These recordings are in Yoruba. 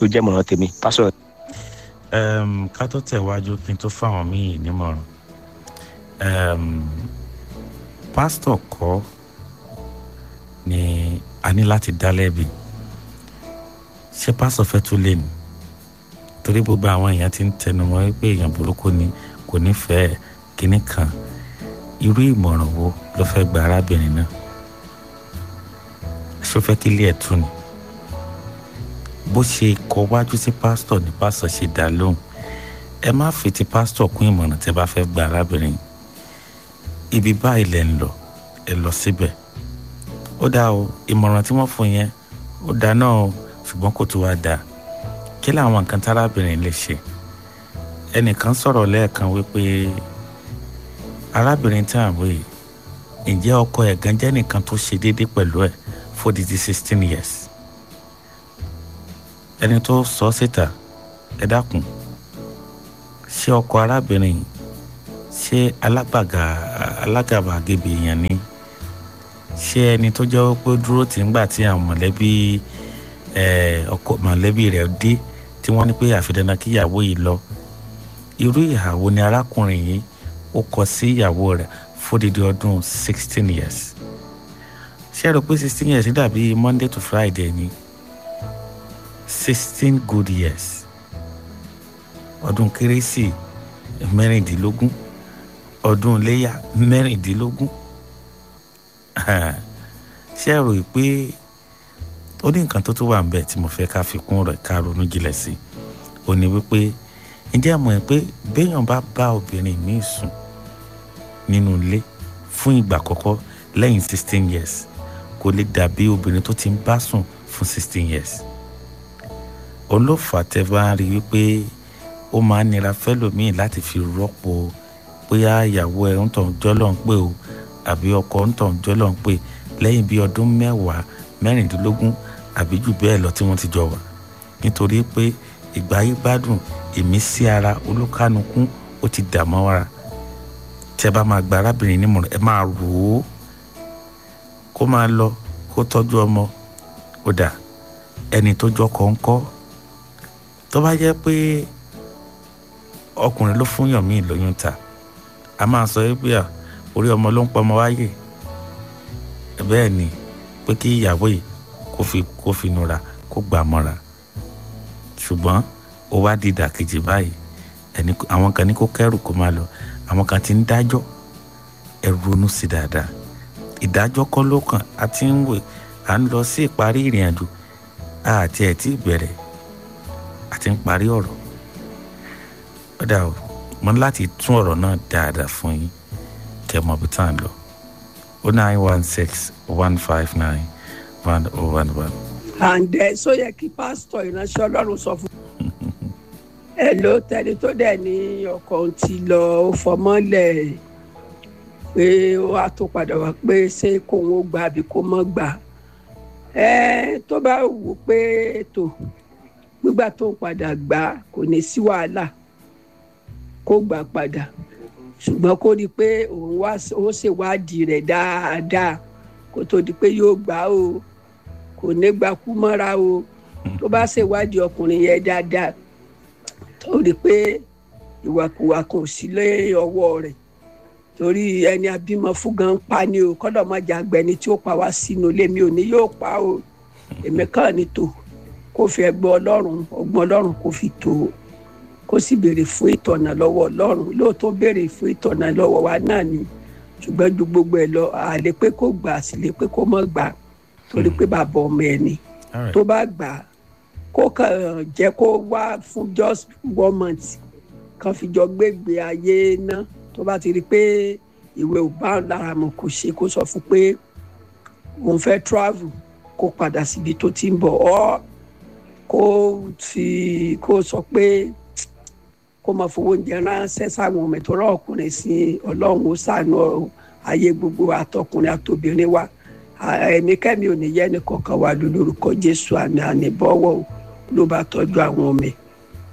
tó jẹ́ mọ̀ràn tèmi pásọ̀. um, ká tó tẹ̀wájú kí n tó fáwọn míì nímọ̀ràn um, pásítọ̀ kọ́ ni a ní láti dá lẹ́bi ṣé pásítọ̀ fẹ́ tún lè ní torí gbogbo àwọn èèyàn ti ń tẹnu mọ́ pé èèyàn burúkú ni kò nífẹ̀ẹ́ kínní kan irú ìmọ̀ràn wo ló fẹ́ gba arábìnrin náà ṣó fẹ́ kí ilé ẹ̀ tún ni bó ṣe kọ wájú sí pásítọ̀ ní pásítọ̀ ṣe dá lóhùn ẹ má fi ti pásítọ̀ kún ìmọ̀ràn tẹ́ bá fẹ́ gba arábìnrin ibi báyìí lẹ̀ ń lọ ẹ lọ síbẹ̀ ó dá o ìmọ̀ràn tí wọ́n fún yẹn ó dá náà o ṣùgbọ́n kò tó wá dáa kí làwọn nǹkan tárábìnrin lè ṣe ẹnìkan sọ̀rọ̀ lẹ́ẹ̀kan wípé arábìnrin tí à ń wò yìí ǹjẹ́ ọkọ ẹ̀ gan jẹ́ nìkan tó ṣe déédéé pẹ̀lú ẹ̀ fódìdí sixteen years ẹni tó sọ síta ẹ dákun ṣé ọkọ arábìnrin ṣé alágbàgà alágàbàgebè èèyàn ni ṣé ẹni tó jẹ́ pé dúró tì ń gbà tí àwọn mọ̀lẹ́bí ọkọ mọ̀lẹ́bí rẹ̀ dé tí wọ́n ní pé àfidànà kí ìyàwó yìí lọ irú ìhàwó ni arákùnrin yìí ó kọ sí ìyàwó rẹ̀ fódìdí ọdún sixteen years ṣé ẹ rò pé sixteen years dàbí monday to friday ni sixteen good years ọdún kérésì mẹ́rìndínlógún ọdún iléyà mẹ́rìndínlógún ṣé ẹ rò pé ó ní nǹkan tó tó wà ń bẹ̀ tí mo fẹ́ ká fi kún rẹ̀ ká ronú jinlẹ̀ sí i ó ní wípé ǹjẹ́ ẹ mọ̀ ẹ́ pé béèyàn bá bá obìnrin míì sùn nínú ilé fún ìgbà àkọ́kọ́ lẹ́yìn sixteen years kò lè dàbí obìnrin tó ti ń bá sùn fún sixteen years olófà tẹ bá rí wípé ó máa ń nira fẹ́lòmíì láti fi rọ́pò bóyá ìyàwó ẹ̀ ń tàn jọ́lọ́ ń pè o àbí ọkọ ń tàn jọ́lọ́ ń pè lẹ́yìn bíi ọdún mẹ́wàá mẹ́rìndínlógún àbí jù bẹ́ẹ̀ lọ tí wọ́n ti jọ wà nítorí pé ìgbà yìí gbádùn ìmísí ara olúkánukú ó ti dà mọ́ ara tẹ bá máa gba arábìnrin nímọ̀ràn ẹ máa rò ó kó máa lọ kó tọ́jú ọmọ ó dà ẹni tó jọ kọ̀ọ̀kọ́ tó bá jẹ́ pé ọkùnrin ló fún yàn mí lóyún ta a máa sọ pé à orí ọmọ ló ń pọmọ wáyé bẹ́ẹ̀ ni pé kí ìyàwó yìí kó fi kó fi nura kó gbà mọ́ra ṣùgbọ́n ó wá di ìdàkejì báyìí ẹni àwọn kan ní kó kẹ́rù kó máa lọ àwọn kan ti ń dájọ́ ẹ ronú sí dáadáa ìdájọ́ kọ́ ló kàn á ti ń wè à ń lọ sí ìparí ìrìn àjò àti ẹ̀ tí bẹ̀rẹ̀ àti ń parí ọ̀rọ̀ ọ̀dà o mo ní láti tún ọ̀rọ̀ náà dáadáa fún yín kẹ́ mọ̀ bí tá à ń lọ o nine one six one five nine one oh one one. àǹdẹ sọ yẹ kí pásítọ̀ ìránṣẹ́ ọlọ́run sọ fún ẹ ló tẹni tó dẹ̀ ní ọkọ̀ ti lọ ó fọmọ́lẹ̀ pé ó wá tó padà wá pé ṣé kóun ó gbà àbí kó mọ́ gbà ẹ tó bá wù pé ètò gbígbà tó ń padà gbà kò ní sí wàhálà kó gbà padà ṣùgbọ́n kó rí i pé òun wá ó ṣèwádìí rẹ̀ dáadáa kó tó di pé yóò gbà o kò ní gbà kú mọ́ra o tó bá ṣèwádìí ọkùnrin yẹn dáadáa tó rí i pé ìwàkuwà kò sí lé ọwọ́ rẹ̀ torí ẹni abímọ fún gan pa ni o kọ́dọ̀ má jà gbẹni tí ó pa wá sínú ilé mi ò ní yóò pa o èmi kàn ní tò kó fi ẹgbẹ́ ọlọ́run ọgbọ́n ọlọ́run kó fi tò ó kó sì béèrè fún ìtọ̀nà lọ́wọ́ ọlọ́run lóòótọ́ béèrè fún ìtọ̀nà lọ́wọ́ wa náà ni ṣùgbọ́n ju gbogbo ẹ̀ lọ àlè pé kó gbà sí lè pé kó mọ̀ gbà torí pé bàbá ọmọ ẹ̀ ni tó bá gbà kó kàn jẹ́ kó wá fún just one month kan fi jọ gbégbé ayé náà tó bá ti rí i pé ìwé ò bá lára mọ̀ kò ṣe kó sọ fún pé òun fẹ́ travel kó padà síbi tó ti ń bọ̀ ọ́ kó fi kó sọ pé kó máa fowó oúnjẹ ránṣẹ́ sáwọn ọmọ ìtọ́rọ̀ ọkùnrin sí ọlọ́run ó sànú ayé gbogbo àtọkùnrin àtobìnrin wa ẹnikẹ́ni ò ní yẹ ẹnì kọ̀ọ̀kan wà lórúkọ jésù àmì àníbọ̀wọ̀ ló bá tọ́jú àwọn ọmọ ẹ̀.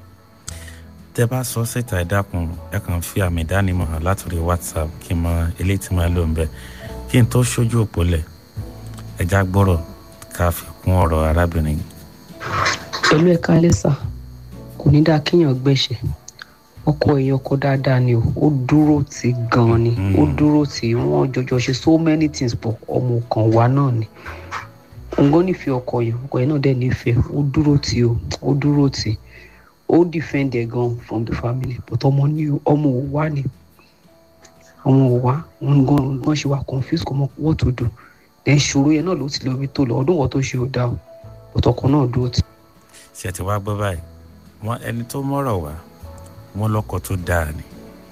tẹ bá sọ síta ẹ dákun ẹ kàn fi àmì ìdánimọ̀ hàn látòrí whatsapp kí n mọ eléyìí tí máa lò ń bẹ kí n tó ṣojú òpó lẹ̀ ẹja gbọ́rọ̀ ká fi kún ọ̀rọ̀ arábìnrin yìí. pẹ̀lú ẹ̀ka lẹ́sà kò ní dáa kéèyàn gbẹ̀ṣẹ̀ ọkọ èèyàn ọkọ dáadáa ni o ó dúró tì gan ni Mm. ó dúró tì wọ́n jọjọ ṣe so many things pọ̀ ọmọ kan wa náà ni òǹgọ́ nífẹ̀ẹ́ ọkọ yẹn ọkọ yẹn náà dẹ̀ nífẹ̀ẹ́ ó dúró tì o ó dúró tì ó defend ẹ̀ gan from the family but ọmọ ní ọmọ ò wá ni ọmọ ò wá wọn gan gan ṣe wá confused kò mọ what to do then ṣòro yẹn náà ló ti lọ bí tó lọ ọdún wọn tó ṣe ò dá o but ọkọ náà dúró tì ṣe ti wá gbọ́ báyìí wọn ẹni tó mọ̀rọ̀ wá wọn lọ́kọ tó dáa ni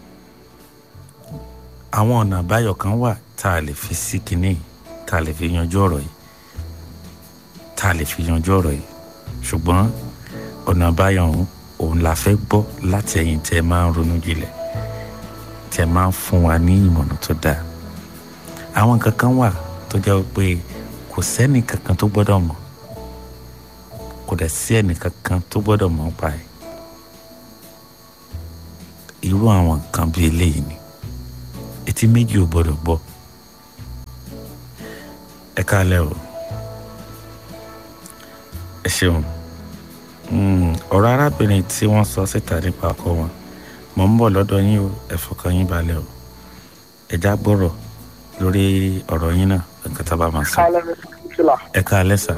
àwọn ọ̀nà àbáyọ kan wà tá a lè fi sí kinní yìí tá a lè fi yanjú ọ̀rọ̀ yìí tá a lè fi yanjú ọ̀rọ̀ yìí ṣùgbọ́n ọ̀nà àbáyọ ọ̀hún òun la fẹ́ gbọ́ láti ẹ̀yìn tẹ́ ẹ máa ń ronú jinlẹ̀ tẹ́ ẹ máa ń fún wa ní ìmọ̀ràn tó dáa àwọn nǹkan kan wà tó jẹ́ pé kò sẹ́ni kankan tó gbọ́dọ̀ mọ̀ kò dẹ̀ sí ẹnì kankan tó gbọ́dọ̀ mọ̀ nípa ẹ̀ irú àwọn nǹkan bíi eléyìí ni etí méjì ò gbọ́dọ̀ gbọ́ ẹ káalẹ́ o ẹ ṣeun Mm, ọ̀rọ̀ arábìnrin tí wọ́n sọ síta nípa ọkọ wọn mò ń bọ̀ lọ́dọ̀ yín o ẹ fọkàn yín balẹ̀ o ẹ já gbọ́rọ̀ lórí ọ̀rọ̀ yín náà nǹkan tá a bá máa sọ kálẹ̀ fìlà ẹ káalẹ́ sà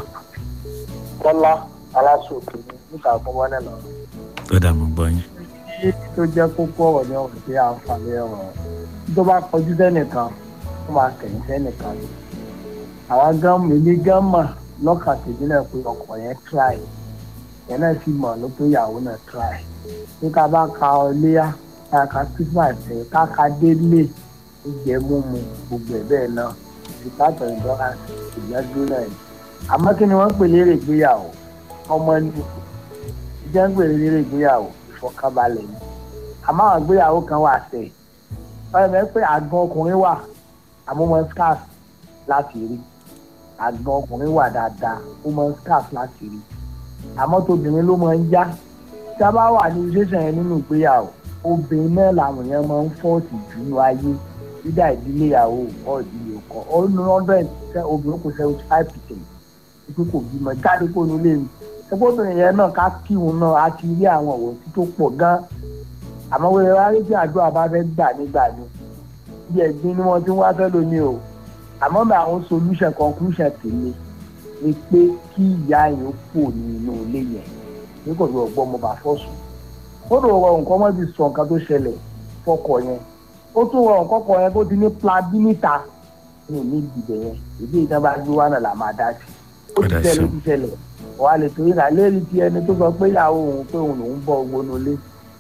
kọ́lá aláṣòkè níta gbọ́ngbọ́n náà lọ. ó dà mọ́ gbọ́ yín kí tó jẹ́ kókó ọ̀rọ̀ ní ọ̀rọ̀ sí àǹfààní ọ̀rọ̀ tó bá kọjú sẹ́nìkan ó máa kẹ̀yìn sẹ́nìkan ni. àwọn gan èmi gan mọ̀ lọ́kàn tèmi náà pé ọkọ̀ yẹn try yẹn náà sì mọ̀ ló pé ìyàwó náà try. ní ká bá ka ọléyà ká ka christmas ẹ̀ ká ka délé ìjẹ́ múmu gbogbo ẹ̀ bẹ́ẹ̀ náà ìbátan ìdọ́ra ìgbàgbé náà ni. àmọ́ kí ni wọ́n ń pè lérè ìgbéyàwó ọmọ ní ìjẹ́ ń pè lérè ìgbéyàwó ìfọkànbalẹ̀ ni àmọ́ àwọn ìgbéyàwó kan wà sẹ̀ ọ̀rẹ́ mi pé àgbọn ọkùnrin wà àmọ́ wọn scarf láti rí àgbọn ọkùnrin wà dáadáa ó mọ scarf láti rí àmọ́ tóbìnrin ló máa ń já tí a bá wà ní ṣẹ́ṣẹ̀ yẹn nínú ìgbéyàwó obìnrin náà làwọn èèyàn máa ń fọ́ọ̀tì jù ní ayé dídá ìdílé ìyàwó ọ̀ ìdílé ọkọ ó ní hundred percent obìnrin kò seventy five percent pé kò bímọ jáde kó nu lé mi ẹgbẹ́ obìnrin yẹn náà ká kí òun náà á ti rí àwọn ọ̀wọ́ tí tó pọ̀ gan àmọ́ wẹ́rẹ́ wá rí tí àdúrà bá fẹ́ gbà nígbà ni bí ẹ̀gbin ni wọ́n ti ń wá fẹ́ lómi o àmọ́ bí àwọn solution conclusion tèmi ni pé kí ìyá yẹn ó pò ní inú ilé yẹn ní kò tó ọgbọ́n mo bá fọ́ sùn ó lò rọ nǹkan mọ́ ti sọ nǹkan tó ṣẹlẹ̀ fọkọ yẹn ó tún rọ nǹkan kọ yẹn kó ti ní plan bí níta ní ìní ìdìbẹ̀ yẹn ìdí ìtàn bá gbé wá náà là máa dá sí ó ti Ó dá sí ṣẹlẹ̀ o. ó ti ṣẹlẹ̀ wàá lè torí náà lérí ti ẹni tó sọ pé ìyàwó òun pé òun lòún bọ gbónú lé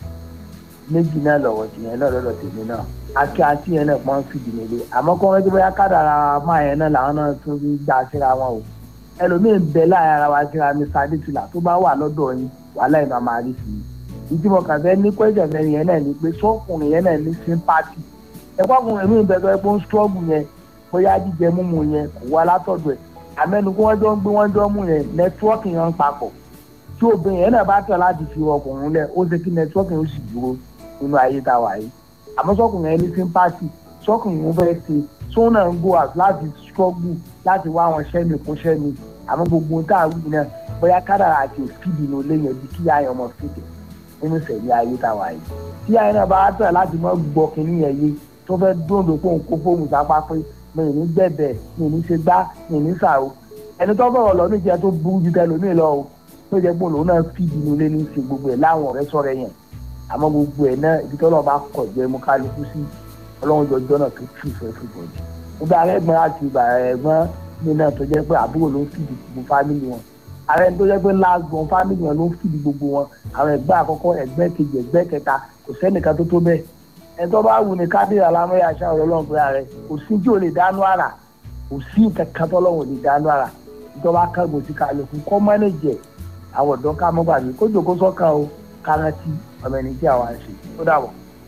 méjì náà lọ́wọ́ tìyẹn náà lọ́dọ̀ tèmi náà àti àti yẹn náà pọ́n fìdí nílé àmọ́ kọ́ wọ́n ti bóyá kádàrà máa yẹn náà làwọn náà tún fi gbà síra wọn o ẹlòmíín bẹ láàrin ara wa síra mi sadisila tó bá wà lọ́dọ̀ yín wàhálà ìmọ̀ máa rí sí i ìdí mo kàn fẹ́ ní pẹ́sẹ̀ mẹ́rin yẹn náà ni pé sọ́kùnrin yẹn náà ní sympathy ẹ̀kọ́ ọkùnrin mi bẹ̀rẹ̀ pé ó ń struggle yẹn bóyá jíjẹ mímu yẹn kò wá látọ̀dọ̀ ẹ̀ àmẹ́nu kí wọ́n jọ ń gbé wọ́n jọ mú yẹn nẹ́tíwọ́ọ̀kì yẹn ń papọ̀ tí obìnrin yẹn náà bá tẹ̀ láti fi ọkùnrin lẹ̀ ó ṣe kí nẹ́tíwọ́ọ̀kì yẹn ó sì dúró nínú ayé tá a wà yìí àmọ́ sọ́kùnrin yẹn ní sympathy sọ́kùnrin yẹn fẹ́ ṣe sóun náà ń go out láti struggle láti wá àwọn sẹ́mi fún sẹ́mi àmọ́ gbogbo tá a wí náà bóyá kádàrà àti òfìdí ní olé yẹn bí kí ayé ọmọ fìdí nínú sẹ̀mí ayé tá a wà yìí tí ayé náà bá tẹ̀ láti mọ́ gbọ́ kínní yẹn yé tó fẹ́ dóńdó pé òun kó fóònù sápá pé mi ì ní gbẹ̀bẹ̀ mi ì ní ṣe gbá mi ì ní sàrò ẹni tó bọ̀rọ̀ lọ níjẹ́ tó burú ju tẹlómìn lọ o tó jẹ́ pé òun náà fìdí ní olé ní ṣe gbogbo ẹ̀ láwọn ọ̀rẹ́ sọ̀rọ̀ yẹn àmọ́ gbogbo ẹ̀ náà ibi tọ́lọ́ bá kọ̀ jẹ́ mú kálukú sí ọlọ́run jọjọ́ náà tó tù fẹ́ fún bọ̀dì gbogbo ààrẹ ẹ̀gbọ́n àti ìgbà ẹ̀gbọ́n mi náà tó jẹ́ pé àbúrò ló ń fìdí gbogbo fámìlì wọn ààrẹ tó jẹ́ pé láàgbọ̀n fámìlì wọn ló ń fìdí gbogbo wọn àwọn ẹ̀gbọ́n àkọ́kọ́ ẹ̀gbẹ́ kejì ẹ̀gbẹ́ kẹta kò sẹ́nìkan tó tó bẹ́ẹ̀ ẹ̀ tó bá wù ní kábíyà alámúyà aṣá ọlọ́run pé ààrẹ kò sí tí ò lè dánú àrà kò sí kankan tọ́lọ́run ò lè dánú àrà ìjọba kángun sí kálukú kọ́ mọ́nẹ́jẹ̀ àwọn ọ̀dọ́ ká mọ́ gbàgbé kó jòkó sọ́kàn o kárántì ọmọ ẹni tí àwa ń ṣe ó dàbọ̀.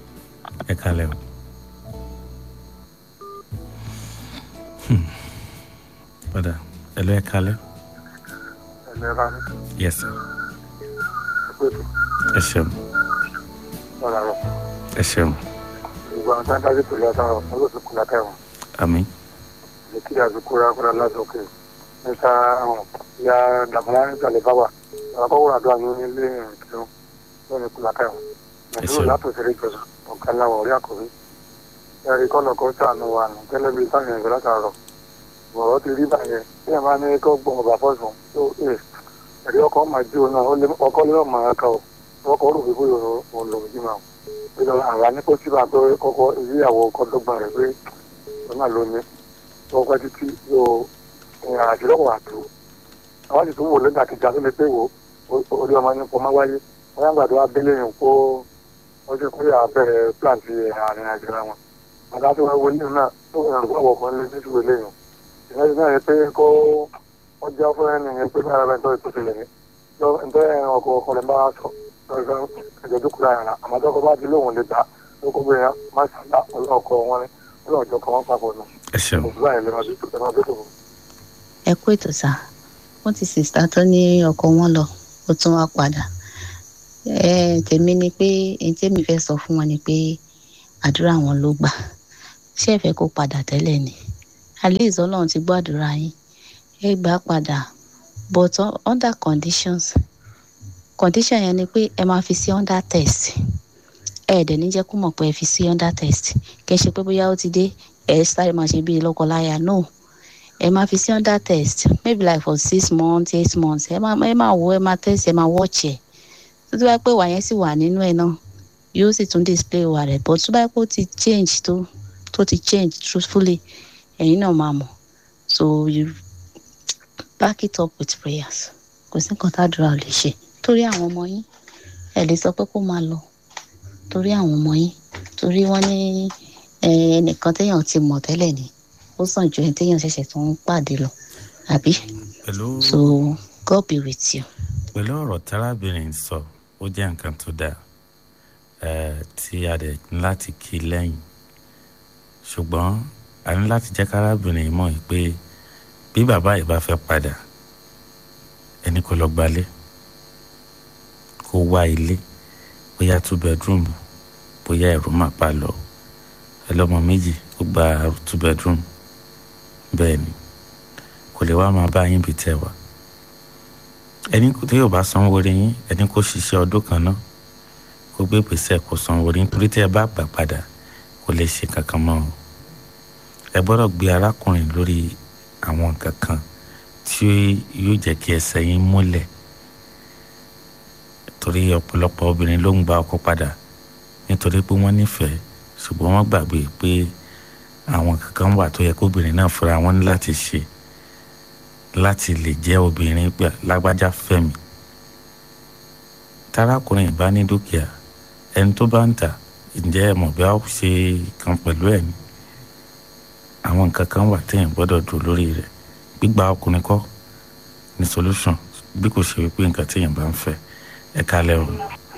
ẹ kalẹ o. padà ẹ lọ ẹ kalẹ. ẹ̀lẹ́ra ní yes sir. pẹ̀lú ẹ ṣeun ọ̀rọ̀ àrọ̀ ẹ ṣeun gbogbo àwọn tá a dájú pẹ̀lú àtàwọn olóṣèlú látẹ̀wọ̀n àmì lè kí àzùkúra kúra lásòkè níta àwọn ya dàmúlá níta lè bá wà àkọ́wọ́ àdúrà ní ilé ìrìnkìrún lónìí kúlákà ẹ̀wọ̀n nàìjíríà látòsílẹ̀ ìjọba ọ̀gá láwọ̀ orí àkọ́rí ẹ̀rí kọ́nà kan sànù wà nù gẹ́lẹ́ bíi sáyẹn ìgbẹ́ látàrọ̀ ọ̀rọ̀ ti rí báyẹn bí ẹ̀ máa ní kó gbọ́n ọba fọ́sùn tó ẹ̀ ẹ̀rí ọkọ̀ máa jí òun náà ọkọ̀ lè máa ka ọ̀ ọkọ̀ rò wípé òun lòun jí máa ìjọba àrà ní kó síbà pé kọ́kọ́ ìyàwó ọkọ̀ dọ́gba rẹ̀ pé òun náà ló ní ọkọ̀ títí yóò ìrìn àjò lọ́wọ́ àtò àwọn sì tún wò lẹ́gbà kejì àti lè pé wò orí ọmọ ní pọ̀ máa wáyé wọ́n yàgbà tó wá délé yìí kó ọjọ́ kó yà bẹ̀rẹ̀ plant àárín àjò wọn àti àti wọn wọlé náà tó ń rìn wọ́n kan lé títí wọlé yìí ìyẹn ti náà yẹ pé kó ọjà fún ẹni yẹn pé bára bẹ́ẹ̀ tó ìtòsí lẹ̀ ní ǹtọ́ ọkọ̀ ọkọ̀ rẹ̀ bá sọ lọ́sọ̀ ẹ̀jẹ̀ tó kúrò àyàrá àmọ́ tó kọ́ bá ti lóhùn lè gbà ló kó bẹ́ẹ̀ má sàlá ọkọ̀ wọn ni ọlọ́ọ̀jọ̀ kan wọ́n papọ̀ nù. ẹ ṣeun òṣùwà ẹ̀ lè máa tó tó ẹ kú ètò sá wọn ti sìsítà tó ní ọkọ wọn lọ ó tún wá padà ẹ tèmi ni pé èyí tèmi fẹ́ sọ fún wọn ni pé àdúrà wọn ló gbà ṣé ẹ fẹ́ kó padà tẹ́lẹ̀ ni àlèzọ Ọlọ́run ti gbọ́ àdúrà yín ẹ gbà padà but under conditions condition yẹn ni pé ẹ máa fi sí under test ẹ dẹ̀ ní jẹ́ kó mọ̀ pé ẹ fi sí under test kẹ́ ṣe pé bóyá ó ti dé ẹ sáré máa ṣe bíi lọ́kọláya no ẹ máa fi sí under test maybe like for six months eight months ẹ máa ẹ máa wo ẹ máa test ẹ máa watch ẹ tó tó bá pé wà yẹn sì wà nínú ẹ náà yóò sì tún display wà rẹ but tó bá pé ó ti change tó tó ti change truthfully ẹ̀yin náà máa mọ̀ so you back it up with prayers kò sí nǹkan tádùúrà ò lè ṣe torí àwọn ọmọ yín ẹ lè sọ pé kó máa lọ torí àwọn ọmọ yín torí wọ́n ní ẹnìkan téèyàn ti mọ̀ tẹ́lẹ̀ ni ó sàn ju ẹni téèyàn ṣẹ̀ṣẹ̀ tó ń pàdé lọ àbí. pẹ̀lú so God be with you. pẹ̀lú ọ̀rọ̀ tárábìnrin sọ ó jẹ́ nǹkan tó dáa tí a dẹ̀ ní láti kí lẹ́yìn ṣùgbọ́n a ní láti jẹ́ kárábìnrin mọ̀ pé bí bàbá yìí bá fẹ́ padà ẹni kò lọ gbalé kó wá ilé bóyá two bedroom bóyá ẹ̀rù máa pa lọ ẹlọ́mọ méjì ó gba two bedroom bẹ́ẹ̀ ni kò lè wá máa bá yín bí tẹ̀ wá ẹni tí yóò bá sanwó orí yín ẹni kó ṣiṣẹ́ ọdún kan náà kó gbé gbèsè kó sanwó orí nítorí tí ẹ bá gbà padà kò lè ṣe kankan mọ́ o ẹ gbọ́dọ̀ gbé arákùnrin lórí àwọn nǹkan kan tí yóò jẹ́ kí ẹsẹ̀ yín múlẹ̀ torí ọ̀pọ̀lọpọ̀ obìnrin ló ń gba ọkọ padà nítorí pé wọ́n nífẹ̀ẹ́ ṣùgbọ́n wọ́n gbàgbé pé àwọn kankan wà tó yẹ kóbìnrin náà fúnra wọn ní láti ṣe láti lè jẹ́ obìnrin gbà lágbájá fẹ́mi tarakùnrin ìbá ní dúkìá ẹni tó bá ń tà ǹjẹ́ ẹ mọ̀ bí a ó ṣe kan pẹ̀lú ẹ̀ ni àwọn nǹkan kan wà téèyàn gbọ́dọ̀ dùn lórí rẹ̀ gbígba ọkùnrin kọ́ ní solution bí kò ṣe wípé nǹkan téèyàn bá ń fẹ́ ẹ kálẹ̀ o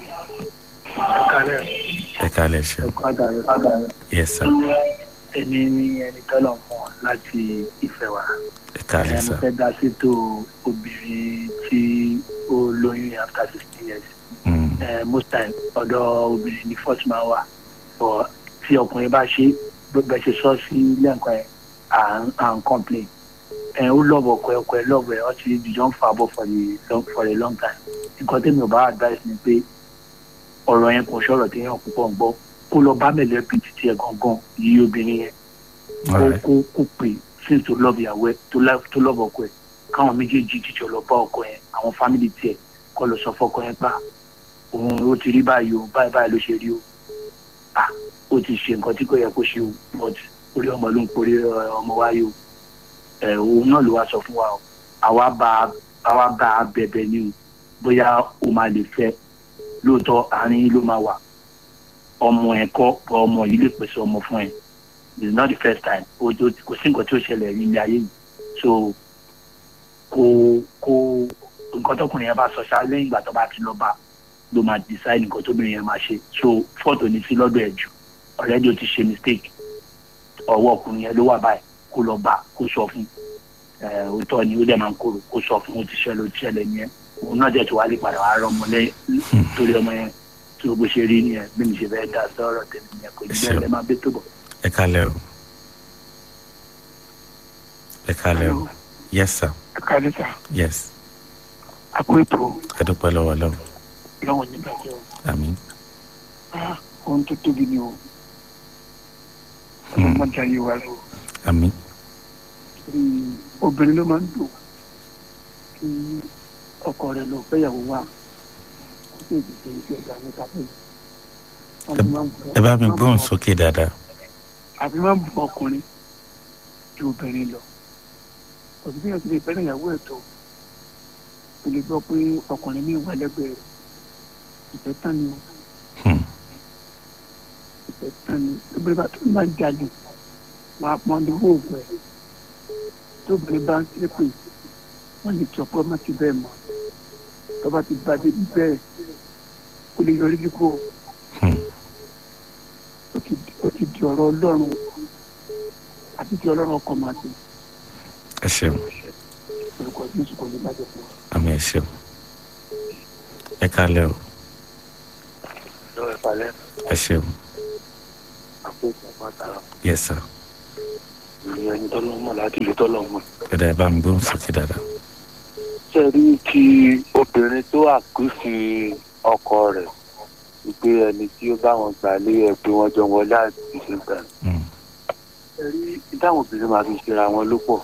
ẹ kálẹ̀ ṣe yes sir èmi ni ẹni tọ́lọ̀ mọ̀ láti ìfẹ́ wa ẹ kálẹ̀ mo sir fẹ́ dá sétò obìnrin tí ó lóyún after sixteen years Mm, Eh, most time ọ̀dọ̀ obìnrin ni first man wà but tí ọkùnrin bá ṣe bẹ́ẹ̀ ṣe sọ sí lẹ́ǹkan ẹ̀ à ń à ń complain ẹ̀ ó lọ́ọ̀bù ọkọ ẹ̀ ọkọ ẹ̀ lọ́ọ̀bù ẹ̀ ọtí ìdíjọ́ ń fa bọ̀ for the long for a long time nǹkan tẹ́mi ò bá advice ni pé ọ̀rọ̀ yẹn kò ṣọ̀rọ̀ téèyàn púpọ̀ ń gbọ́ kó lọ bá mẹ̀lẹ́bí títí ẹ̀ gangan yí obìnrin yẹn kó alright kó kó pè since tó lọ́ọ̀bù ìyàwó ẹ̀ tó lá- tó lọ́ọ̀bù ọkọ ẹ̀ káwọn méjèèjì jíjọ lọ bá ọkọ yẹn àwọn fámìlì tiẹ̀ kọ́ lọ sọ fọ́kọ yẹn gbà òun ó ti rí báyìí o báyìí báyìí ló ṣe rí o ah ó ti ṣe nǹkan tí kò yẹ kó ṣe o but orí ọmọ ló ń porí ẹ, ọmọ wáyé o ẹ òun náà ló wá sọ fún wa o àwa bá àwa bá a bẹ̀bẹ̀ ni o bóyá o máa lè fẹ́ lóòótọ́ àárín yín ló máa wà ọmọ ẹ̀ kọ́ bọ́ ọmọ yìí lè pèsè ọmọ fún ẹ it's not the first time o tó kò sí nǹkan tí ó ṣẹlẹ̀ ní ilé ayé yìí so kò kò nǹkan tọkùnrin yẹn bá sọ ṣá lẹ́yìn ìgbà tó bá ti lọ bá ló máa decide nǹkan tóbìnrin yẹn máa ṣe so fọ́tò ní sí lọ́dọ̀ ẹ̀ jù already o ti ṣe mistake ọwọ́ ọkùnrin yẹn ló wà báyìí kó lọ bá kó sọ fún ẹ òótọ́ ni ó dẹ̀ máa ń kóró kó sọ fún ó ti ṣẹlẹ̀ ó ti ṣẹlẹ̀ nìyẹn òun náà dẹ̀ tó wá lè padà wá rọ ọmọ lẹ́yìn torí ọmọ yẹn tó bó ṣe rí nìyẹn bí mi ṣe fẹ́ dá sọ́rọ̀ tẹ̀lé nìyẹn kò ní bẹ́ẹ̀ lẹ́ máa bẹ́ tó bọ̀. ẹ kálẹ̀ o ẹ kálẹ̀ o yes sir kálísà yes àpò ètò adúpẹ́ lọ́wọ́ ọlọ́run lọ́wọ́ nígbà tí ó àmín ah ohun tó tóbi ni o Hmm. ọlọ́mọdé ayé wa lọ àmín torí obìnrin ló máa ń dùn kí ọkọ rẹ lọ fẹ́yàwó wa kó sì ti ṣe iṣẹ́ ìgbà ní kápẹ́ ẹ bá mi gbóhùn sókè dáadáa àbí máa ń bu ọkùnrin ju obìnrin lọ òbí bí wọn ti lè fẹ́ràn ìyàwó ẹ̀ tó o lè gbọ́ pé ọkùnrin ní ìwà lẹ́gbẹ̀ẹ́ rẹ̀ ìfẹ́ tán ni o Hmm. ìfẹ́ tán ni obìnrin bá tó ń bá ń jalè wọn á pọn lówó òògùn ẹ̀ tó obìnrin bá ń ṣépè wọ́n lè jọ pé ọmọ ti bẹ́ẹ̀ mọ́ tó bá ti bá débi bẹ́ẹ̀ kó lè yọrí kíkó Hmm. ó ti ó ti di ọ̀rọ̀ ọlọ́run àti ti ọlọ́run ọkọ̀ máa ti ẹ ṣeun orúkọ jésù kò ní bàjẹ́ fún wa. àmín ẹ ṣeun ẹ kálẹ́ o lọ́wọ́ ìpàlẹ́ ẹ ṣeun àkókò pàtàkì yes sir ìyẹn ẹni tọ́lọ́ mọ̀ láti lè tọ́lọ́ mọ̀. ẹ dá ẹ bá mi gbóhùn sókè dáadáa ṣe rí ti obìnrin tó àkúsí ọkọ rẹ̀ wípé ẹni tí ó bá wọn gbà lé ẹ pé wọ́n jọ wọlé àti ṣe gbà. Hmm. ṣe rí ìdáhùn obìnrin máa fi ṣera wọn ló pọ̀.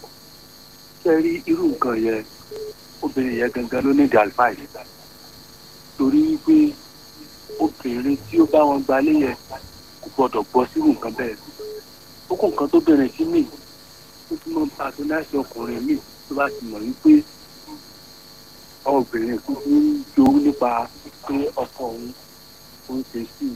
ṣe rí irú nǹkan yẹn obìnrin yẹn gangan ló ní ìdí àlùfáàyè. torí wípé obìnrin tí ó bá wọn gbà lé yẹn kò gbọdọ̀ gbọ́ sírú nǹkan bẹ́ẹ̀. ó kó nǹkan tó bẹ̀rẹ̀ sí mí ó tún mọ́ bá a tó láti ọkùnrin míì tó bá ti mọ̀ wípé obìnrin kúkú ń jowú nípa pé ọkọ òun ó ń ṣe sí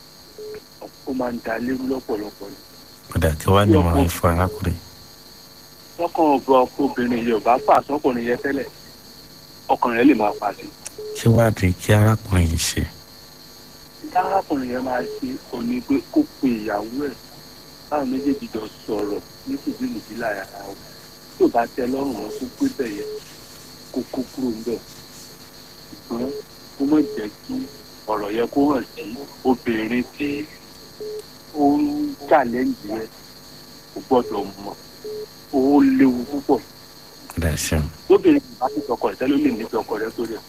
i ó máa ń da lérú lọ́pọ̀lọpọ̀ ni. padà kí wàá ní ìmọ̀ràn yìí fún arákùnrin lọ́kàn ọ̀bọ obìnrin yẹn ò bá fà sọ́kùnrin yẹn tẹ́lẹ̀ ọkàn rẹ̀ lè máa fà sí. kí wàá di kí arákùnrin yìí ṣe ìdá arákùnrin yẹn máa ṣe òní pé kó pe ìyàwó ẹ̀ báwọn méjèèjì jọ sọ̀rọ̀ ní kùdìmùdì lára wọn tí ò bá tẹ lọ́rùn wọn kó gbé bẹ̀ yẹn kó kó kúrò ń bẹ̀ ṣùgbọ́n kó má jẹ́ kí ọ̀rọ̀ yẹn kó hàn sí obìnrin tí ó ń challenge yẹn kò gbọ́dọ̀ mọ̀ ó léwu púpọ̀ padà ẹ ṣeun lóbìnrin kò bá ti sọkọ ẹ̀ tẹ́lẹ̀ ó lè nífẹ̀ẹ́ ọkọ rẹ̀ sórí ẹ̀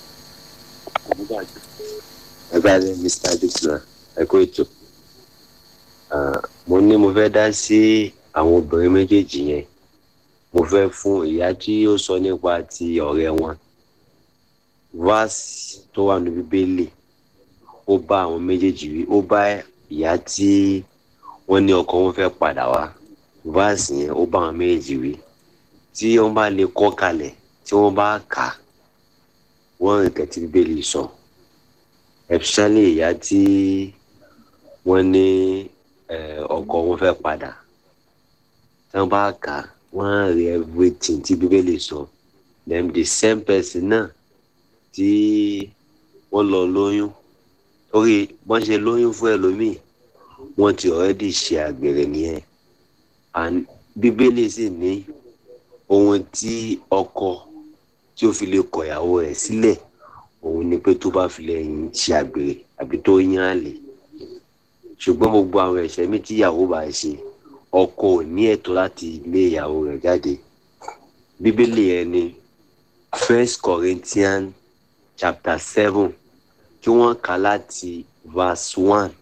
kò ní bàjẹ́. ẹ bá lẹ mr adesina ẹ kó ètò Ah, mo ní mo fẹ́ dá sí àwọn obìnrin méjèèjì yẹn mo fẹ́ fún ìyá tí ó sọ nípa ti ọ̀rẹ́ wọn verse tó wà ní bíbélì ó bá àwọn méjèèjì wí ó bá ìyá tí wọ́n ní ọkọ wọn fẹ́ padà wá verse yẹn ó bá àwọn méjèèjì wí tí wọ́n bá lè kọ́ kalẹ̀ tí wọ́n bá kà á wọ́n rìn kẹ́tí bíbélì sọ. So especially ìyá tí wọ́n ní eh, ọkọ wọn fẹ́ padà tí wọ́n bá kà á, wọ́n á rí everything tí bíbélì sọ then the same person náà tí wọ́n lọ lóyún torí wọ́n ṣe lóyún fún ẹlòmíì wọ́n ti already ṣe àgbèrè nìyẹn and bíbélì sì ní ohun tí ọkọ tí ó fi lè kọ ìyàwó rẹ̀ sílẹ̀ òun ni pé tó bá fi lẹ́yìn ṣe àgbèrè àbí tó yán àlè ṣùgbọ́n gbogbo àwọn ẹ̀ṣẹ̀ mi tí ìyàwó bá ṣe ọkọ ò ní ẹ̀tọ́ láti lé ìyàwó rẹ̀ jáde bíbélì yẹn ni first corinthians chapter seven kí wọ́n kà láti verse one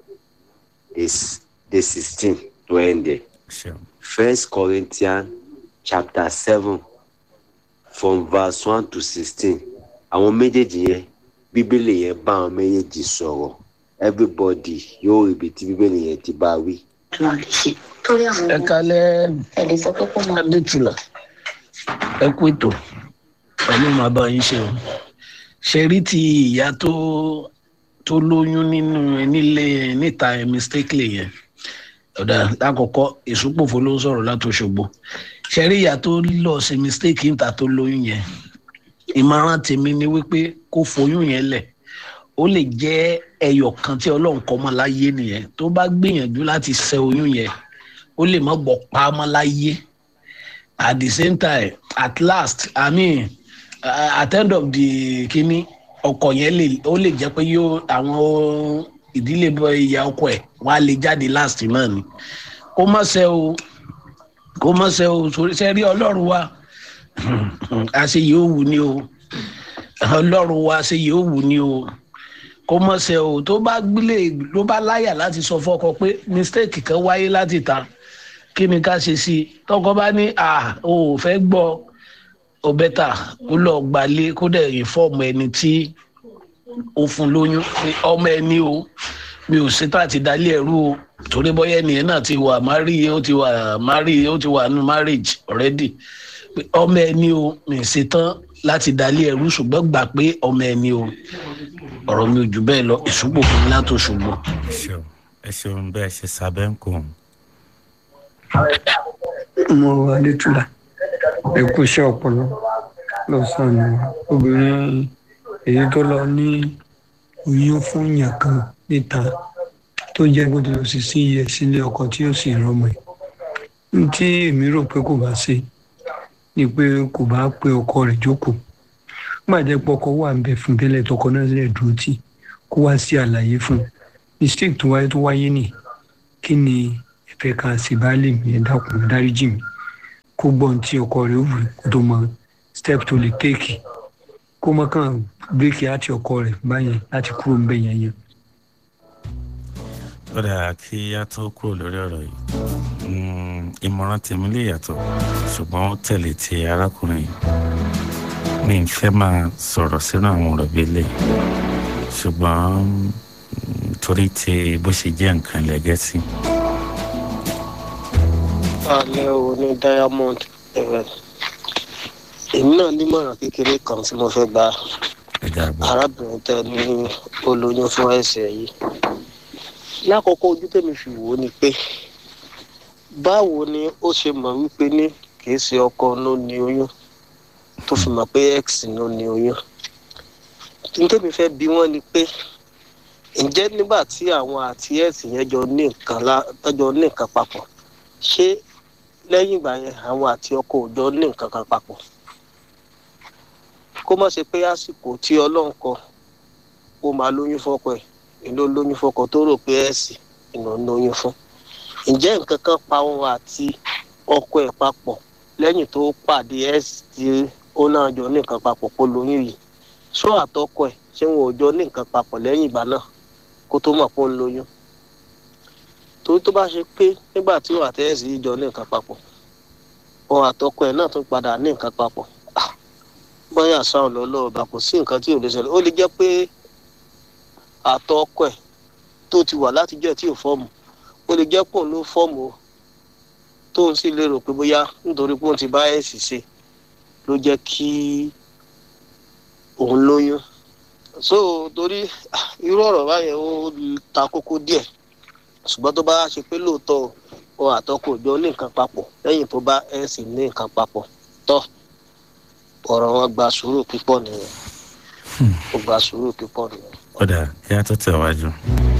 dé sixteen tó end there ṣeun first corinthians chapter seven from verse one to sixteen àwọn méjèèjì yẹn bíbélì yẹn bá àwọn méjèèjì sọ̀rọ̀ everybody yóò rí ibi tí bíbélì yẹn ti bá wí. torí àwọn ẹ kalẹ ẹ lè sọ pé kó máa adétúlà ẹ kú ètò ọlọ́run máa bá yín ṣe o ṣe rí ti ìyá tó tó lóyún nínú nílé níta ẹ mistakenly yẹn ọ̀dà lákọ̀ọ́kọ́ ìsúpòfo ló ń sọ̀rọ̀ láti Òṣogbo ṣe rí ìyá tó lọ ṣe mistake níta tó lóyún yẹn ìmọ̀ràn tèmi ni wípé kó foyún yẹn lẹ̀ ó lè jẹ́ ẹyọ kan tí ọlọ́run kọ́ mọ́ láyé nìyẹn tó bá gbìyànjú láti ṣe oyún yẹn ó lè má gbọ́ pa mọ́ láyé at the same time at last i mean uh, at end of the kini ọkọ yẹn lè ó lè jẹ́ pé yóò àwọn ìdílé bọ ìyá ọkọ ẹ̀ wọ́n á lè jáde last náà ni kó má ṣe o kó má ṣe o sórí ṣe rí ọlọ́run wa àṣe yóò wù ní o ọlọ́run wa ṣe yóò wù ní o kó mọ̀ ṣe o tó bá gbélé ló bá láyà láti sọ fọkọ pé mistake kan wáyé láti ta kí ni ká ṣe sí i tọkọ bá ní à o ò fẹ́ gbọ́ ọ bẹ́tà kó lọ gbalé kó dẹ̀ ìfọ́ọ̀mù ẹni tí ó fún lóyún pé ọmọ ẹni o mi ò ṣetán àti dalé ẹrú o torí bọ́yá ẹnìyẹn náà ti wà mari ó ti wà mari ó ti wà nù marriage already pé ọmọ ẹni o mi ò ṣetán láti dalé ẹrú ṣùgbọ́n gbà pé ọmọ ẹni o ọ̀rọ̀ mi ò jù bẹ́ẹ̀ lọ ìṣùpò fún mi látò ṣùgbọ́n. ẹ ṣeun ẹ ṣeun bẹ́ẹ̀ ṣe sábẹ́ ń kó mo wà létúlà ẹkú iṣẹ́ ọpọlọ lọ́sàn-án obìnrin èyí tó lọ ní oyún fún yàn kan níta tó jẹ́ gbọ́dọ̀ lọ sí sí iye sílé ọkọ tí ó sì rọmọ ẹ̀ ní tí èmi rò pé kò bá ṣe ni pé kò bá pé ọkọ rẹ̀ jókòó gbàjẹ́ pé ọkọ wà ń bẹ fún tẹ́lẹ̀ tọkọ náà sílẹ̀ dúró tì kó wá sí àlàyé fún mistake tó wáyé tó wáyé nì kí ni ìfẹ́ ká sì bá lè mí ẹ dákun dáríjì mi kó gbọ́n tí ọkọ rẹ̀ wù kó tó mọ step tó lè téèkì kó mọ kàn bíréèkì àti ọkọ rẹ̀ báyẹn láti kúrò ń bẹ yẹn yẹn. ó dáa kí a tó kúrò lórí ọ̀rọ̀ yìí ìmọ̀ràn tèmi lè yàtọ̀ ṣùgbọ́n ó tẹ̀lé ti arákùnrin yìí mi ń fẹ́ máa sọ̀rọ̀ sínú àwọn ọ̀rọ̀ bíi lè ṣùgbọ́n torí ti bó ṣe jẹ́ nǹkan lẹ́gẹ́sì. alẹ́ o ní diamond èmi náà nímọ̀ràn kékeré kan tí mo fẹ́ gba arábìnrin tẹ ní olóyún fún ẹsẹ̀ yìí lákòókò ojú tèmi fi wò ó ni pé báwo ni ó ṣe mọ̀ wípé ní kì í ṣe ọkọ ló ní oyún tó fi mọ̀ pé x ló ní oyún nítorí fẹ́ bí wọ́n ni pé ǹjẹ́ nígbà tí àwọn àti x yẹn jọ ní nǹkan jọ ní nǹkan papọ̀ ṣé lẹ́yìn ìgbà yẹn àwọn àti ọkọ ò jọ ní nǹkan kan papọ̀ kó má ṣe pé àsìkò tí ọlọ́run kọ ó máa lóyún fọ́kọ ẹ̀ ìlú lóyún fọ́kọ tó rò pé ẹ̀sì ìnà lóyún fún ǹjẹ́ nǹkan kan pa òun àti ọkọ ẹ̀ papọ̀ lẹ́yìn tó pàdé ẹ̀sì tí ó náà jọ ní nǹkan papọ̀ kó lóyún yìí ṣó àtọkọ ẹ̀ ṣé wọn ò jọ ní nǹkan papọ̀ lẹ́yìn ìgbà náà kó tó mọ̀ pé ó ń lóyún torí tó bá ṣe pé nígbà tí òun àti ẹ̀sì yìí jọ ní nǹkan papọ̀ òun àtọkọ ẹ̀ náà tún padà ní nǹkan papọ̀ bóyá sáwọn lọ́lọ́ ọba kò sí nǹkan tí ò lè ṣẹlẹ̀ ó lè jẹ́ pé àtọkọ ẹ̀ tó ti wà látijọ́ tí ò fọ́ọ̀mù ó lè jẹ́ pòun ló fọ́ọ̀mù o tóun sì lérò pé bóyá nítorí pé òun ti bá ẹ̀sì ṣe ló jẹ́ kí òun lóyún so torí irú ọ̀rọ̀ báyẹn ó ta kókó díẹ̀ ṣùgbọ́n tó bá ṣe pé lóòótọ́ o àtọkọ òjò ní nǹkan papọ̀ lẹ́yìn tó bá ẹ̀sì ní nǹkan papọ̀ tọ́ ọ̀rọ̀ wọn gba sùúrù púpọ̀ nìyẹn ó gba sùúrù púpọ̀ nìyẹn. kódà kí a tó tẹ̀wájú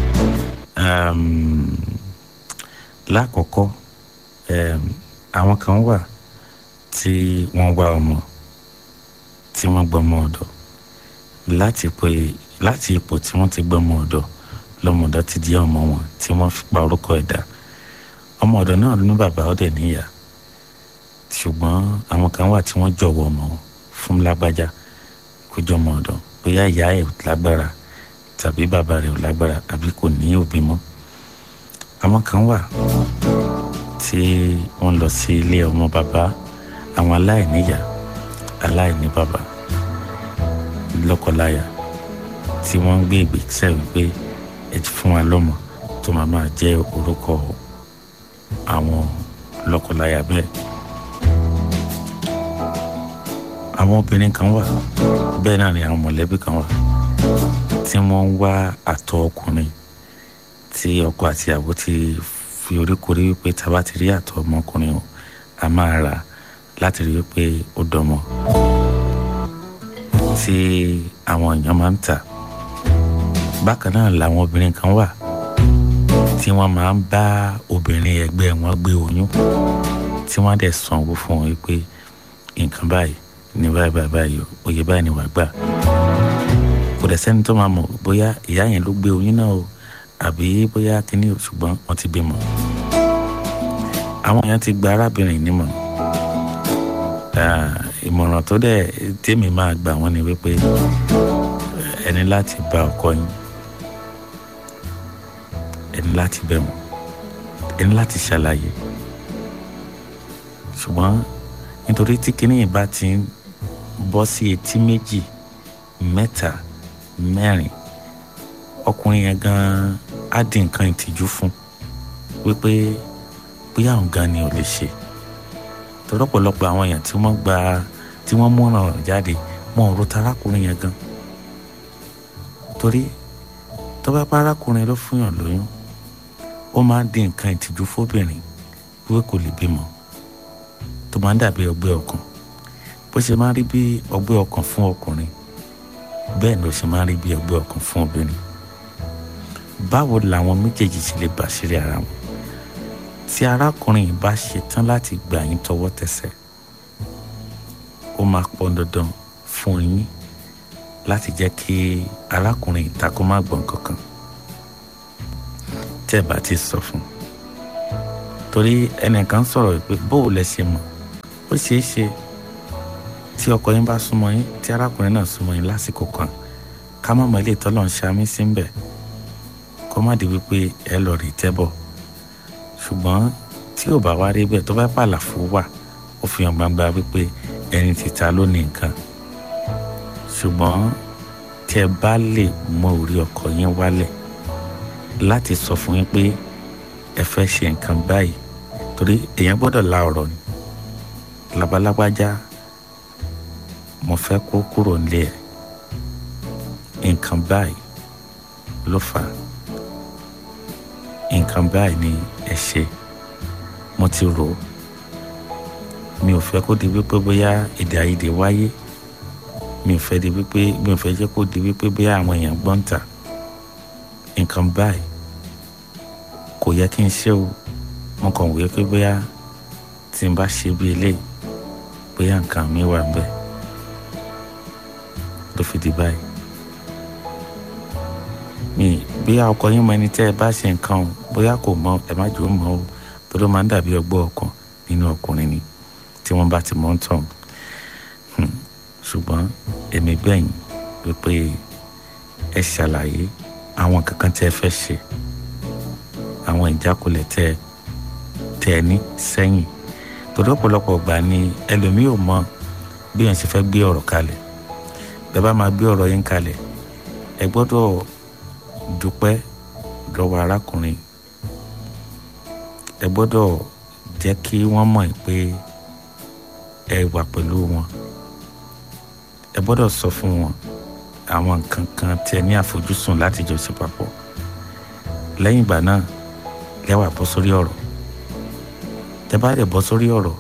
lákọ̀ọ́kọ́ àwọn kan wà tí wọ́n wá ọmọ tí wọ́n gbọ́mọ ọ̀dọ̀ láti pé láti ipò tí wọ́n ti gbọ́mọ ọ̀dọ̀ lọ́mọdọ̀ ti di ọmọ wọn tí wọ́n fi pa orúkọ ẹ̀dá ọmọ ọ̀dọ̀ náà ní bàbá ọ̀dẹ̀ níyà ṣùgbọ́n àwọn kan wà tí wọ́n jọ̀wọ́ ọmọ wọn fún lágbájá kó jọmọ ọ̀dọ̀ bóyá ìyá ẹ̀ lágbára tàbí bàbá rẹ̀ ò lágbára àbí kò ní òbí mọ́ àwọn kan wà tí wọ́n lọ sí ilé ọmọ bàbá àwọn aláìníyà aláìní bàbá lọ́kọláya tí wọ́n ń gbé ìgbésẹ̀ wípé ẹ ti fún wa lọ́mọ tó máa máa jẹ́ orúkọ àwọn lọ́kọláya bẹ́ẹ̀ àwọn obìnrin kan wà bẹ́ẹ̀ náà ni àwọn mọ̀lẹ́bí kan wà tí wọ́n ń wá àtọ̀ ọkùnrin tí ọkọ àti ìyàwó ti fi oríkorí wípé tá a bá ti rí àtọ̀ ọmọkùnrin o a máa rà láti rí wípé ó dọmọ tí àwọn èèyàn máa ń tà bákan náà làwọn obìnrin kan wà tí wọ́n máa ń bá obìnrin ẹgbẹ́ wọn gbé oyún tí wọ́n dẹ̀ sanwó fún wọn wípé nǹkan báyìí ní báyìí báyìí báyìí oyè báyìí ni wàá gbà kò dẹ̀ sẹ́ni tó máa mọ̀ bóyá ìyá yẹn ló gbé oyún náà o àbí bóyá kíní o ṣùgbọ́n wọ́n ti bímọ. àwọn èèyàn ti gba arábìnrin nímọ̀ ìmọ̀ràn tó dẹ̀ tèmi máa gbà wọ́n ni wípé ẹni láti bá ọkọ yín ẹni láti bẹ̀ wọ́n ẹni láti ṣàlàyé ṣùgbọ́n nítorí tí kinní yìí bá ti ń bọ́ sí etí méjì mẹ́ta mẹ́rin ọkùnrin yẹn gan-an á di nǹkan ìtìjú fún wípé bóyá òun gan ni ò lè ṣe torí ọ̀pọ̀lọpọ̀ àwọn èèyàn tí wọ́n gba tí wọ́n mú ọ̀ràn jáde mọ ọ̀rọ̀ tarákùnrin yẹn gan torí tó bá pa arákùnrin ló fún yàn lóyún ó máa ń di nǹkan ìtìjú fóbìnrin wípé kò lè bímọ tó máa ń dàbí ọgbẹ́ ọkàn bó ṣe máa ń rí bí ọgbẹ́ ọkàn fún ọkùnrin bẹ́ẹ̀ ló ṣe máa ń rí bí ọgbẹ́ ọkàn fún obìnrin báwo làwọn méjèèjì ṣe lè bàṣírí ara wọn tí arákùnrin yìí bá ṣetán láti gbà yín tọwọ́ tẹsẹ̀ ó máa pọn dandan fún yín láti jẹ́ kí arákùnrin yìí takò má gbọ́n kankan tẹ́ ẹ bá ti sọ fún un torí ẹnìkan sọ̀rọ̀ pé bóò lẹ ṣe mọ̀ ó ṣeé ṣe tí ọkọ yín bá súnmọ́ yín tí arákùnrin náà súnmọ́ yín lásìkò kan ká má mọ ilé ìtọ́lọ̀ ń ṣamí sí ń bẹ̀ kó má di wípé ẹ lọ rí tẹ́bọ̀ ṣùgbọ́n tí ò bá wá rí bẹ́ẹ̀ tó bá pàlàfo wà ó fi hàn gbangba wípé ẹni títa ló ní nǹkan ṣùgbọ́n tí ẹ bá lè mọ orí ọkọ yín wálẹ̀ láti sọ fún yín pé ẹ fẹ́ ṣe nǹkan báyìí torí èèyàn gbọ́dọ̀ la ọ̀rọ̀ ni labalábájá mo fẹ́ kó kúrò nílé ẹ̀ nǹkan báyìí ló fà á nǹkan báyìí ni ẹ ṣe mo ti rò ó mi ò fẹ́ kó di wípé bóyá èdè àìyedè wáyé mi ò fẹ́ di wípé mi ò fẹ́ jẹ́ kó di wípé bóyá àwọn èèyàn gbọ́n ta nǹkan báyìí kò yẹ kí n ṣe o mo kàn wí pé bóyá tí n bá ṣe bí eléyìí bóyá nǹkan mi wà ń bẹ ló fi di báyìí mi bóyá ọkọ yín mọ ẹni tẹ́ ẹ bá ṣe nǹkan o bóyá kò mọ ẹ má jò ó mọ o torí ó máa ń dàbí ọgbọ́n ọkàn nínú ọkùnrin ni tí wọ́n bá ti mọ̀ ń tàn ṣùgbọ́n èmi gbẹ̀yìn wípé ẹ ṣàlàyé àwọn kankan tẹ́ ẹ fẹ́ ṣe àwọn ìjákulẹ̀ tẹ́ tẹ́ ẹ ní sẹ́yìn torí ọ̀pọ̀lọpọ̀ gbà ni ẹlòmíì ò mọ bí wọ́n ṣe fẹ́ gbé ọ̀rọ̀ kalẹ̀ bẹ́ẹ̀ bá máa gbé ọ̀rọ̀ yín kalẹ̀ ẹ gbọ́dọ̀ dúpẹ́ lọ́wọ́ arákùnrin ẹ gbọ́dọ̀ jẹ́ kí wọ́n mọ̀ pé ẹ wà pẹ̀lú wọn ẹ gbọ́dọ̀ sọ fún wọn àwọn nǹkan kan tí ẹ ní àfojúsùn láti jọ ṣe papọ̀ lẹ́yìn ìgbà náà lẹ́wà bọ́ sórí ọ̀rọ̀ tẹ bá lè bọ́ sórí ọ̀rọ̀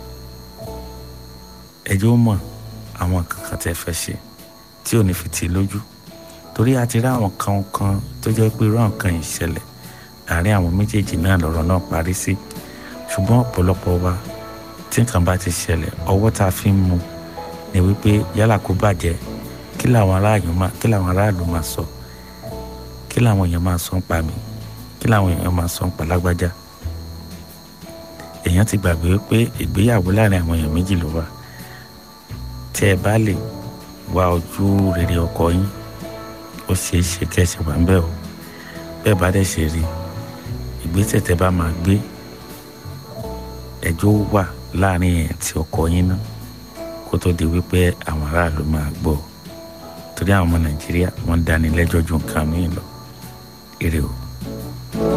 ẹjọ́ mọ̀ àwọn nǹkan kan tẹ fẹ́ ṣe tí ò ní fi tì í lójú torí a ti rí àwọn kan kan tó jẹ́ pé irú àwọn kan yìí ṣẹlẹ̀ àárín àwọn méjèèjì náà lọ̀rọ̀ náà parí sí ṣùgbọ́n ọ̀pọ̀lọpọ̀ wa tí nǹkan bá ti ṣẹlẹ̀ ọwọ́ tá a fi ń mu ni wípé yálà kó bàjẹ́ kí làwọn aráàlú máa kí làwọn aráàlú máa sọ kí làwọn èèyàn máa sọ ń pa mí kí làwọn èèyàn máa sọ ń pa lágbájá èèyàn ti gbàgbé pé ìgbéyàwó láàrin àwọn èèyàn méjì ló wà tí ẹ bá lè wá ojú rere ọkọ yín ó ṣeé ṣe kẹsì wà ń bẹ̀ o bẹ́ẹ̀ bá dẹ̀ ṣe rí ìgbésẹ̀ tẹ́ bá máa gbé ẹjọ́ wà láàrin ẹ̀ tí ọkọ yín náà kó tó di wípé àwọn aráàlú máa gbọ́ torí àwọn ọmọ nàìjíríà wọ́n ń dání lẹ́jọ́ ju nǹkan míì lọ èrè o.